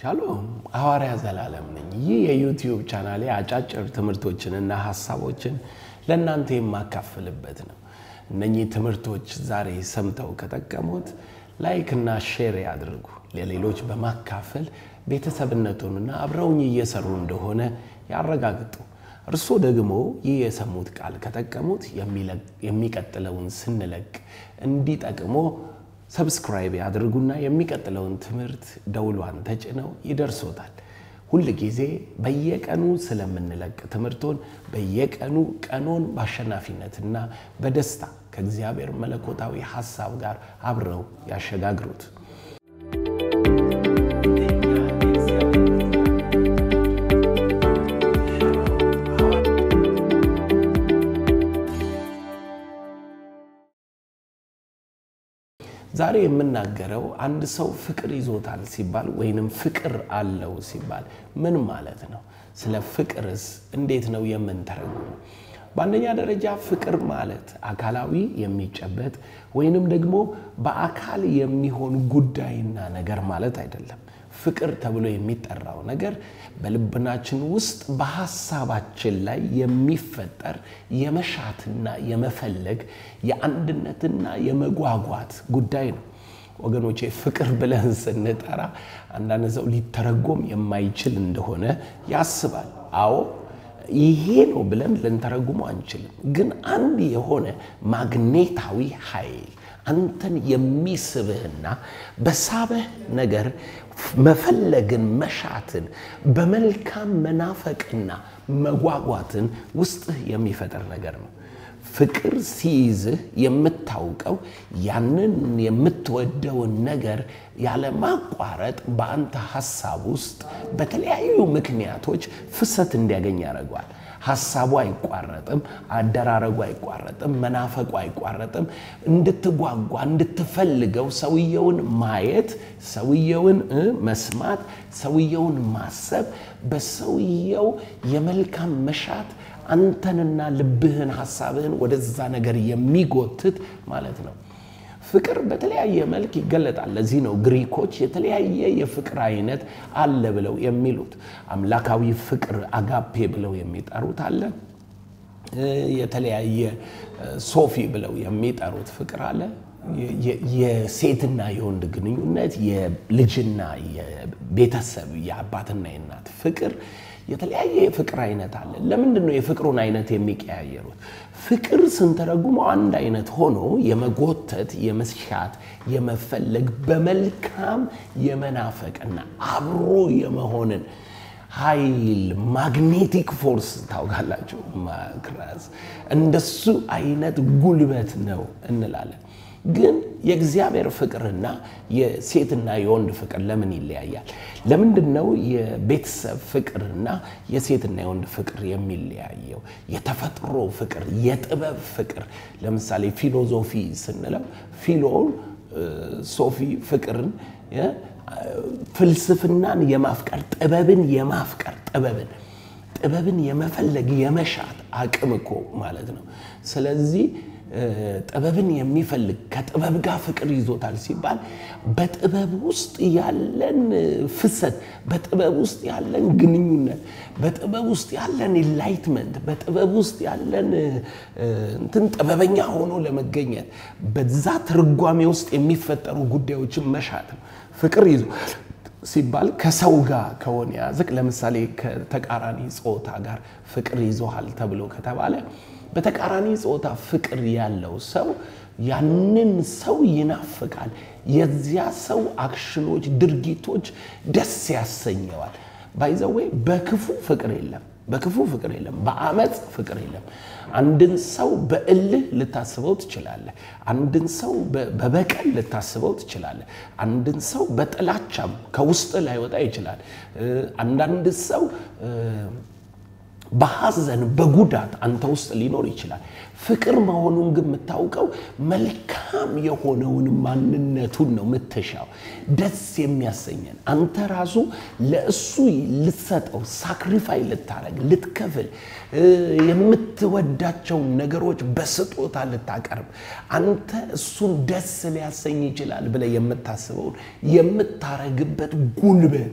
ሻሎም ሐዋርያ ዘላለም ነኝ። ይህ የዩቲዩብ ቻናሌ አጫጭር ትምህርቶችንና ሀሳቦችን ለእናንተ የማካፍልበት ነው። እነኚህ ትምህርቶች ዛሬ ሰምተው ከጠቀሙት ላይክና ሼር ያድርጉ። ለሌሎች በማካፈል ቤተሰብነቱንና አብረውኝ እየሰሩ እንደሆነ ያረጋግጡ። እርስዎ ደግሞ ይህ የሰሙት ቃል ከጠቀሙት የሚቀጥለውን ስንለቅ እንዲጠቅሞ ሰብስክራይብ ያድርጉና የሚቀጥለውን ትምህርት ደውሏን ተጭነው ይደርሶታል። ሁል ጊዜ በየቀኑ ስለምንለቅ ትምህርቶን በየቀኑ ቀኖን በአሸናፊነትና በደስታ ከእግዚአብሔር መለኮታዊ ሐሳብ ጋር አብረው ያሸጋግሩት። ዛሬ የምናገረው አንድ ሰው ፍቅር ይዞታል ሲባል ወይንም ፍቅር አለው ሲባል ምን ማለት ነው? ስለ ፍቅርስ እንዴት ነው የምንተረጉመው? በአንደኛ ደረጃ ፍቅር ማለት አካላዊ የሚጨበጥ ወይንም ደግሞ በአካል የሚሆን ጉዳይና ነገር ማለት አይደለም። ፍቅር ተብሎ የሚጠራው ነገር በልብናችን ውስጥ በሐሳባችን ላይ የሚፈጠር የመሻትና የመፈለግ የአንድነትና የመጓጓት ጉዳይ ነው። ወገኖቼ ፍቅር ብለን ስንጠራ አንዳንድ ሰው ሊተረጎም የማይችል እንደሆነ ያስባል። አዎ ይሄ ነው ብለን ልንተረጉመው አንችልም። ግን አንድ የሆነ ማግኔታዊ ኃይል አንተን የሚስብህና በሳበህ ነገር መፈለግን፣ መሻትን፣ በመልካም መናፈቅና መጓጓትን ውስጥህ የሚፈጥር ነገር ነው። ፍቅር ሲይዝህ የምታውቀው ያንን የምትወደውን ነገር ያለማቋረጥ በአንተ ሐሳብ ውስጥ በተለያዩ ምክንያቶች ፍሰት እንዲያገኝ ያደርገዋል። ሐሳቡ አይቋረጥም፣ አደራረጉ አይቋረጥም፣ መናፈቁ አይቋረጥም። እንድትጓጓ እንድትፈልገው ሰውየውን ማየት፣ ሰውየውን መስማት፣ ሰውየውን ማሰብ በሰውየው የመልካም መሻት አንተንና ልብህን ሐሳብህን ወደዛ ነገር የሚጎትት ማለት ነው። ፍቅር በተለያየ መልክ ይገለጣል። ለዚህ ነው ግሪኮች የተለያየ የፍቅር አይነት አለ ብለው የሚሉት። አምላካዊ ፍቅር አጋፔ ብለው የሚጠሩት አለ። የተለያየ ሶፊ ብለው የሚጠሩት ፍቅር አለ። የሴትና የወንድ ግንኙነት፣ የልጅና የቤተሰብ የአባትና የእናት ፍቅር የተለያየ የፍቅር አይነት አለ። ለምንድን ነው የፍቅሩን አይነት የሚቀያየሩት? ፍቅር ስንተረጉመው አንድ አይነት ሆኖ የመጎተት፣ የመሻት፣ የመፈለግ በመልካም የመናፈቅና አብሮ የመሆንን ኃይል ማግኔቲክ ፎርስ ታውቃላችሁ፣ ማክራስ እንደሱ አይነት ጉልበት ነው እንላለን። ግን የእግዚአብሔር ፍቅርና የሴትና የወንድ ፍቅር ለምን ይለያያል? ለምንድን ነው የቤተሰብ ፍቅርና የሴትና የወንድ ፍቅር የሚለያየው? የተፈጥሮ ፍቅር፣ የጥበብ ፍቅር። ለምሳሌ ፊሎዞፊ ስንለው ፊሎ ሶፊ ፍቅርን ፍልስፍናን የማፍቀር ጥበብን የማፍቀር ጥበብን ጥበብን የመፈለግ የመሻት አቅም እኮ ማለት ነው። ስለዚህ ጥበብን የሚፈልግ ከጥበብ ጋር ፍቅር ይዞታል ሲባል በጥበብ ውስጥ ያለን ፍሰት፣ በጥበብ ውስጥ ያለን ግንኙነት፣ በጥበብ ውስጥ ያለን ኢንላይትመንት፣ በጥበብ ውስጥ ያለን እንትን ጥበበኛ ሆኖ ለመገኘት በዛ ትርጓሜ ውስጥ የሚፈጠሩ ጉዳዮችን መሻት ነው። ፍቅር ይዞ ሲባል ከሰው ጋር ከሆነ ያዝቅ ለምሳሌ ከተቃራኒ ጾታ ጋር ፍቅር ይዞሃል ተብሎ ከተባለ በተቃራኒ ጾታ ፍቅር ያለው ሰው ያንን ሰው ይናፍቃል። የዚያ ሰው አክሽኖች፣ ድርጊቶች ደስ ያሰኘዋል። ባይዘዌ በክፉ ፍቅር የለም፣ በክፉ ፍቅር የለም፣ በአመፅ ፍቅር የለም። አንድን ሰው በእልህ ልታስበው ትችላለህ። አንድን ሰው በበቀል ልታስበው ትችላለህ። አንድን ሰው በጥላቻም ከውስጥ ላይወጣ ይችላል። አንዳንድ ሰው በሐዘን በጉዳት አንተ ውስጥ ሊኖር ይችላል። ፍቅር መሆኑን ግን የምታውቀው መልካም የሆነውን ማንነቱን ነው የምትሻው፣ ደስ የሚያሰኘን አንተ ራሱ ለእሱ ልትሰጠው ሳክሪፋይ ልታረግ ልትከፍል የምትወዳቸውን ነገሮች በስጦታ ልታቀርብ አንተ እሱን ደስ ሊያሰኝ ይችላል ብለህ የምታስበውን የምታረግበት ጉልበት ነው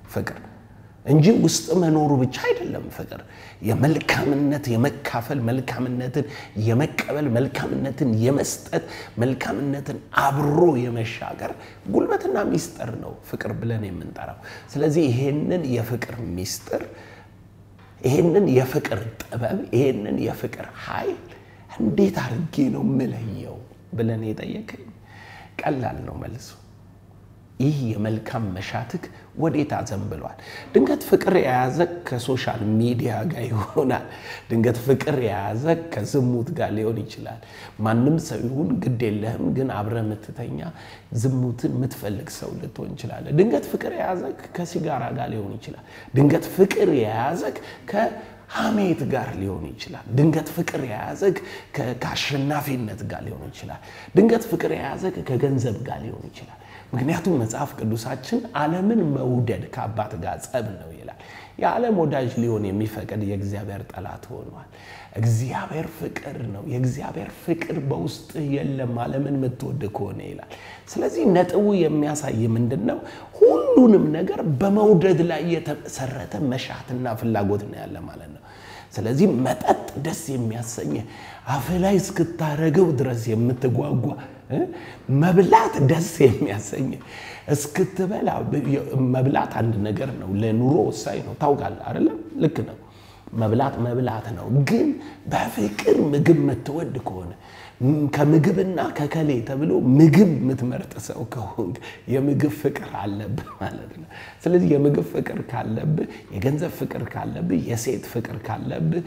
ፍቅር እንጂ ውስጥ መኖሩ ብቻ አይደለም ፍቅር። የመልካምነት የመካፈል መልካምነትን የመቀበል መልካምነትን የመስጠት መልካምነትን አብሮ የመሻገር ጉልበትና ሚስጥር ነው ፍቅር ብለን የምንጠራው። ስለዚህ ይሄንን የፍቅር ሚስጥር ይሄንን የፍቅር ጥበብ ይሄንን የፍቅር ኃይል እንዴት አድርጌ ነው ምለየው ብለን የጠየቀኝ ቀላል ነው መልሱ። ይህ የመልካም መሻትክ ወዴት አዘንብሏል? ድንገት ፍቅር የያዘ ከሶሻል ሚዲያ ጋር ይሆናል። ድንገት ፍቅር የያዘ ከዝሙት ጋር ሊሆን ይችላል። ማንም ሰው ይሁን ግድ የለህም፣ ግን አብረ የምትተኛ ዝሙትን የምትፈልግ ሰው ልትሆን ይችላለ። ድንገት ፍቅር የያዘ ከሲጋራ ጋር ሊሆን ይችላል። ድንገት ፍቅር የያዘ ሐሜት ጋር ሊሆን ይችላል። ድንገት ፍቅር የያዘግ ከአሸናፊነት ጋር ሊሆን ይችላል። ድንገት ፍቅር የያዘግ ከገንዘብ ጋር ሊሆን ይችላል። ምክንያቱም መጽሐፍ ቅዱሳችን ዓለምን መውደድ ከአባት ጋር ጸብ ነው ይላል። የዓለም ወዳጅ ሊሆን የሚፈቅድ የእግዚአብሔር ጠላት ሆኗል። እግዚአብሔር ፍቅር ነው። የእግዚአብሔር ፍቅር በውስጥህ የለም ዓለምን የምትወድ ከሆነ ይላል። ስለዚህ ነጥቡ የሚያሳይ ምንድን ነው? ሁሉንም ነገር በመውደድ ላይ የተመሰረተ መሻትና ፍላጎት ነው ያለ ማለት ነው። ስለዚህ መጠጥ ደስ የሚያሰኝ አፍ ላይ እስክታረገው ድረስ የምትጓጓ መብላት ደስ የሚያሰኝ እስክትበላ መብላት አንድ ነገር ነው፣ ለኑሮ ወሳኝ ነው። ታውቃለህ አይደለም? ልክ ነው። መብላት መብላት ነው። ግን በፍቅር ምግብ የምትወድ ከሆነ ከምግብና ከከሌ ተብሎ ምግብ የምትመርጥ ሰው ከሆንክ የምግብ ፍቅር አለብህ ማለት ነው። ስለዚህ የምግብ ፍቅር ካለብህ፣ የገንዘብ ፍቅር ካለብህ፣ የሴት ፍቅር ካለብህ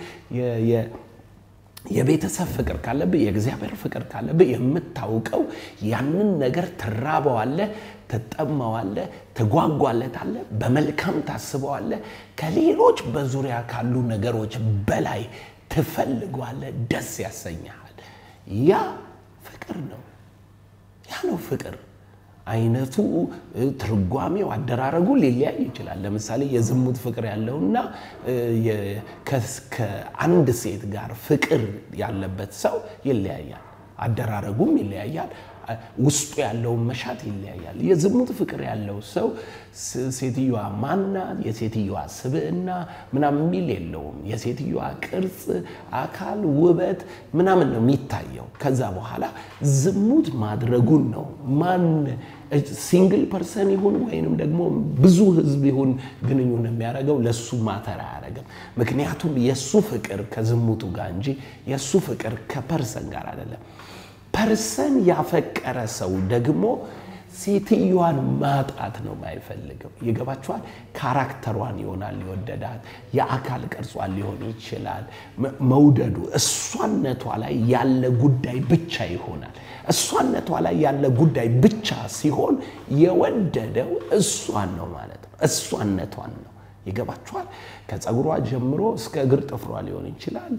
የቤተሰብ ፍቅር ካለብህ የእግዚአብሔር ፍቅር ካለብህ የምታውቀው ያንን ነገር ትራበዋለህ፣ ትጠማዋለህ፣ ትጓጓለታለህ፣ በመልካም ታስበዋለህ። ከሌሎች በዙሪያ ካሉ ነገሮች በላይ ትፈልገዋለህ፣ ደስ ያሰኛሃል። ያ ፍቅር ነው። ያ ነው ፍቅር። አይነቱ፣ ትርጓሜው፣ አደራረጉ ሊለያይ ይችላል። ለምሳሌ የዝሙት ፍቅር ያለውና ከአንድ ሴት ጋር ፍቅር ያለበት ሰው ይለያያል። አደራረጉም ይለያያል። ውስጡ ያለውን መሻት ይለያያል። የዝሙት ፍቅር ያለው ሰው ሴትዮዋ ማናት፣ የሴትዮዋ ስብዕና ምናምን የሚል የለውም። የሴትዮዋ ቅርጽ፣ አካል፣ ውበት ምናምን ነው የሚታየው። ከዛ በኋላ ዝሙት ማድረጉን ነው ማን ሲንግል ፐርሰን ይሁን ወይንም ደግሞ ብዙ ሕዝብ ይሁን ግንኙነት የሚያደርገው ለሱ ማተር አያደርግም። ምክንያቱም የእሱ ፍቅር ከዝሙቱ ጋር እንጂ የእሱ ፍቅር ከፐርሰን ጋር አይደለም። ፐርሰን ያፈቀረ ሰው ደግሞ ሴትዮዋን ማጣት ነው የማይፈልገው። ይገባችኋል? ካራክተሯን ይሆናል የወደዳት፣ የአካል ቅርጿን ሊሆን ይችላል መውደዱ። እሷነቷ ላይ ያለ ጉዳይ ብቻ ይሆናል። እሷነቷ ላይ ያለ ጉዳይ ብቻ ሲሆን የወደደው እሷን ነው ማለት ነው። እሷነቷን ነው። ይገባችኋል? ከፀጉሯ ጀምሮ እስከ እግር ጥፍሯ ሊሆን ይችላል።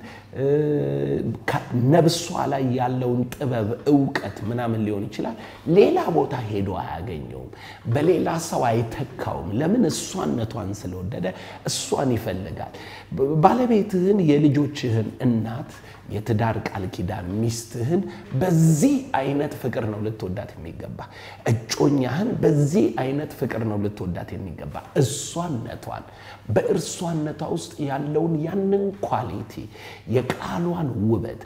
ነብሷ ላይ ያለውን ጥበብ፣ እውቀት ምናምን ሊሆን ይችላል። ሌላ ቦታ ሄዶ አያገኘውም። በሌላ ሰው አይተካውም። ለምን? እሷነቷን ስለወደደ እሷን ይፈልጋል። ባለቤትህን፣ የልጆችህን እናት፣ የትዳር ቃል ኪዳን ሚስትህን በዚህ አይነት ፍቅር ነው ልትወዳት የሚገባ። እጮኛህን በዚህ አይነት ፍቅር ነው ልትወዳት የሚገባ። እሷነቷን በእርሷነቷ ውስጥ ያለውን ያንን ኳሊቲ የቃሏን ውበት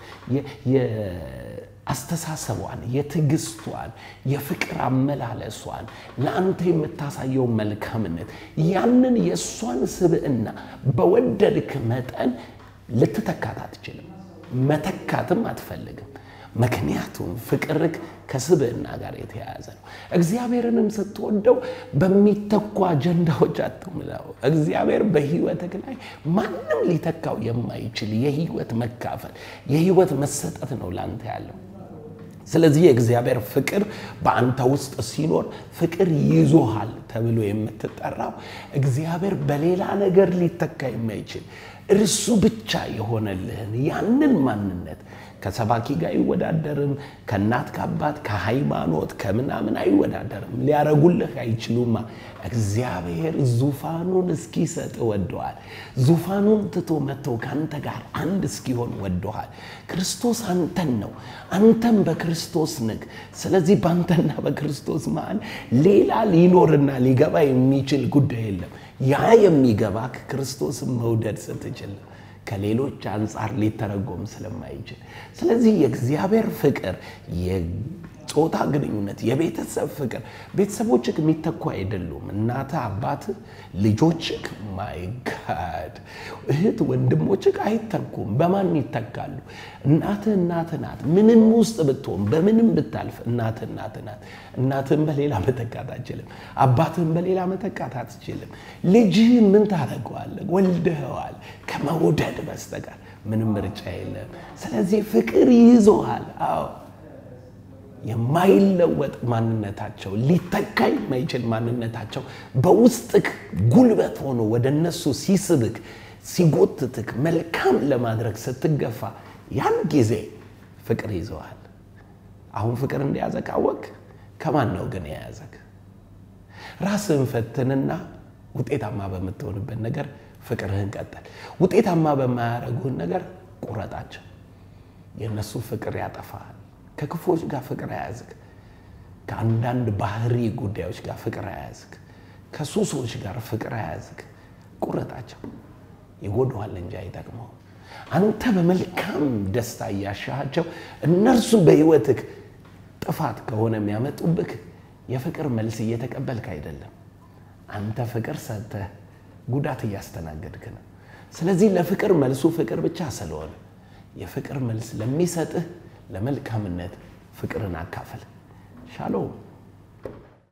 የአስተሳሰቧን፣ የትዕግስቷን፣ የፍቅር አመላለሷን ለአንተ የምታሳየው መልካምነት ያንን የእሷን ስብዕና በወደድክ መጠን ልትተካት አትችልም። መተካትም አትፈልግም። ምክንያቱም ፍቅርክ ከስብዕና ጋር የተያያዘ ነው። እግዚአብሔርንም ስትወደው በሚተኩ አጀንዳዎች አትሙላው። እግዚአብሔር በሕይወትህ ላይ ማንም ሊተካው የማይችል የሕይወት መካፈል የሕይወት መሰጠት ነው ላንተ ያለው። ስለዚህ የእግዚአብሔር ፍቅር በአንተ ውስጥ ሲኖር ፍቅር ይዞሃል ተብሎ የምትጠራው እግዚአብሔር በሌላ ነገር ሊተካ የማይችል እርሱ ብቻ የሆነልህን ያንን ማንነት ከሰባኪ ጋር አይወዳደርም። ከእናት ከአባት ከሃይማኖት ከምናምን አይወዳደርም። ሊያረጉልህ አይችሉማ። እግዚአብሔር ዙፋኑን እስኪሰጥ ወደዋል። ዙፋኑን ትቶ መጥቶ ከአንተ ጋር አንድ እስኪሆን ወደዋል። ክርስቶስ አንተን ነው፣ አንተም በክርስቶስ ንግ። ስለዚህ በአንተና በክርስቶስ መሃል ሌላ ሊኖርና ሊገባ የሚችል ጉዳይ የለም። ያ የሚገባ ክርስቶስን መውደድ ስትችል ከሌሎች አንጻር ሊተረጎም ስለማይችል ስለዚህ የእግዚአብሔር ፍቅር የጾታ ግንኙነት የቤተሰብ ፍቅር ቤተሰቦችህ የሚተኩ አይደሉም እናትህ አባትህ ልጆችህ ማይ ጋድ እህት ወንድሞችህ አይተኩም በማን ይተካሉ እናትህ እናትህ ናት ምንም ውስጥ ብትሆን በምንም ብታልፍ እናትህ እናትህ ናት እናትህን በሌላ መተካት አትችልም አባትህን በሌላ መተካት አትችልም ልጅህን ምን ታደርገዋለህ ወልደኸዋል ከመውደድ በስተቀር ምንም ምርጫ የለም ስለዚህ ፍቅር ይዞሃል አዎ የማይለወጥ ማንነታቸው ሊተካ የማይችል ማንነታቸው በውስጥክ ጉልበት ሆኖ ወደ እነሱ ሲስብክ ሲጎትትክ መልካም ለማድረግ ስትገፋ ያን ጊዜ ፍቅር ይዘዋል። አሁን ፍቅር እንደያዘ ካወቅ ከማን ነው ግን የያዘክ? ራስህን ፈትንና ውጤታማ በምትሆንበት ነገር ፍቅርህን ቀጠል። ውጤታማ በማያደርጉህን ነገር ቁረጣቸው። የእነሱ ፍቅር ያጠፋሃል። ከክፎች ጋር ፍቅር አያዝክ። ከአንዳንድ ባህሪ ጉዳዮች ጋር ፍቅር አያዝክ። ከሱሶች ጋር ፍቅር አያዝክ። ቁረጣቸው። ይጎዱሃል እንጂ አይጠቅመውም። አንተ በመልካም ደስታ እያሻሃቸው እነርሱ በህይወትህ ጥፋት ከሆነ የሚያመጡብህ የፍቅር መልስ እየተቀበልክ አይደለም። አንተ ፍቅር ሰጥተህ ጉዳት እያስተናገድክ ነው። ስለዚህ ለፍቅር መልሱ ፍቅር ብቻ ስለሆነ የፍቅር መልስ ለሚሰጥህ ለመልካምነት ፍቅርን አካፈል። ሻሎም